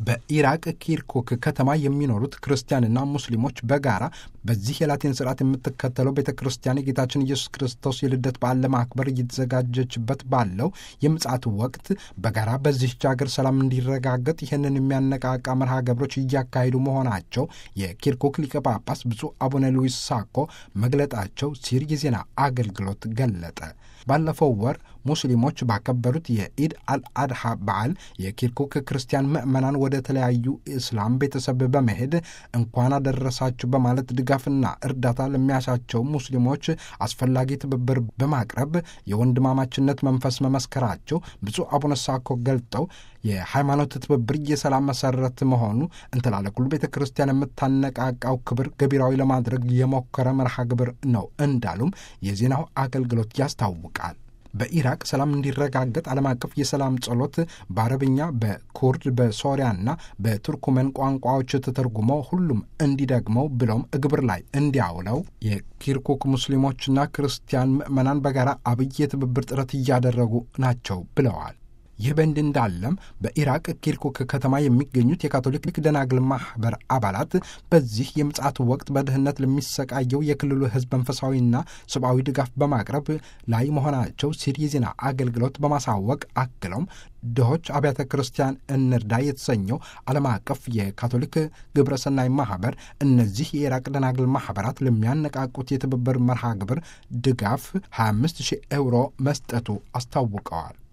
በኢራቅ ኪርኩክ ከተማ የሚኖሩት ክርስቲያንና ሙስሊሞች በጋራ በዚህ የላቲን ስርዓት የምትከተለው ቤተ ክርስቲያን የጌታችን ኢየሱስ ክርስቶስ የልደት በዓል ለማክበር እየተዘጋጀችበት ባለው የምጽአት ወቅት በጋራ በዚህች ሀገር ሰላም እንዲረጋገጥ ይህንን የሚያነቃቃ መርሃ ግብሮች እያካሄዱ መሆናቸው የኪርኩክ ሊቀ ጳጳስ ብፁዕ አቡነ ሉዊስ ሳኮ መግለጣቸው ሲር የዜና አገልግሎት ገለጠ። ባለፈው ወር ሙስሊሞች ባከበሩት የኢድ አልአድሃ በዓል የኪርኩክ ክርስቲያን ምዕመናን ወደ ተለያዩ እስላም ቤተሰብ በመሄድ እንኳን አደረሳችሁ በማለት ድጋፍና እርዳታ ለሚያሻቸው ሙስሊሞች አስፈላጊ ትብብር በማቅረብ የወንድማማችነት መንፈስ መመስከራቸው ብፁዕ አቡነ ሳኮ ገልጠው የሃይማኖት ትብብር የሰላም መሰረት መሆኑ እንተላለኩሉ ቤተ ክርስቲያን የምታነቃቃው ክብር ገቢራዊ ለማድረግ የሞከረ መርሃ ግብር ነው እንዳሉም የዜናው አገልግሎት ያስታውቃል። በኢራቅ ሰላም እንዲረጋገጥ ዓለም አቀፍ የሰላም ጸሎት በአረብኛ፣ በኩርድ፣ በሶሪያና በቱርኩመን ቋንቋዎች ተተርጉሞ ሁሉም እንዲደግመው ብሎም ግብር ላይ እንዲያውለው የኪርኩክ ሙስሊሞችና ክርስቲያን ምዕመናን በጋራ አብይ የትብብር ጥረት እያደረጉ ናቸው ብለዋል። ይህ በእንዲህ እንዳለም በኢራቅ ኪርኩክ ከተማ የሚገኙት የካቶሊክ ደናግል ማህበር አባላት በዚህ የምጽአት ወቅት በድህነት ለሚሰቃየው የክልሉ ሕዝብ መንፈሳዊና ሰብአዊ ድጋፍ በማቅረብ ላይ መሆናቸው ሲል የዜና አገልግሎት በማሳወቅ አክለውም ድሆች አብያተ ክርስቲያን እንርዳ የተሰኘው ዓለም አቀፍ የካቶሊክ ግብረሰናይ ማህበር እነዚህ የኢራቅ ደናግል ማህበራት ለሚያነቃቁት የትብብር መርሃ ግብር ድጋፍ 25 ሺህ ኤውሮ መስጠቱ አስታውቀዋል።